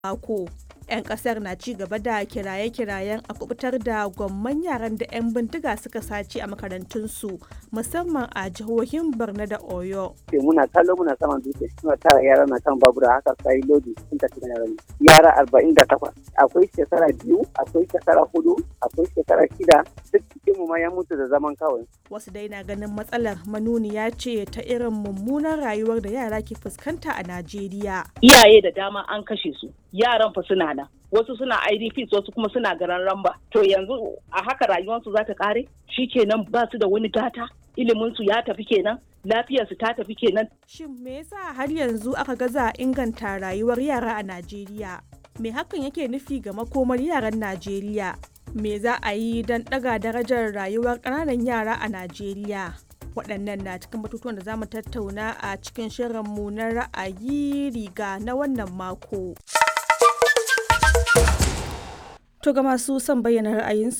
mako. 'Yan kasar na ci gaba da kiraye-kirayen a kubutar da gwamman yaran da 'yan bindiga suka sace a makarantunsu musamman a jihohin Borno da Oyo. muna kallo muna saman dutse suna tara yara na kan babura haka sai lodi sun tafi da yaran yara arba'in da takwas akwai shekara biyu akwai shekara hudu akwai shekara shida duk cikin mu ma ya mutu da zaman kawai Wasu dai na ganin matsalar manuniya ce ta irin mummunan rayuwar da yara ke fuskanta a Najeriya. iyaye da dama an kashe su yaran fa suna nan wasu suna idps wasu kuma suna garan ramba to yanzu a haka rayuwarsu za ta kare kenan ba su da wani gata iliminsu ya tafi kenan lafiyarsu ta tafi kenan Shin me yasa har yanzu aka gaza inganta rayuwar yara a Najeriya? Me hakan yake nufi ga makomar yaran Najeriya? Me za a yi don ɗaga darajar rayuwar ƙananan yara a Najeriya? Waɗannan na cikin batutuwan da za mu tattauna a cikin shirinmu na ra'ayi riga na wannan mako. To ga masu son bayyana ra'ayinsu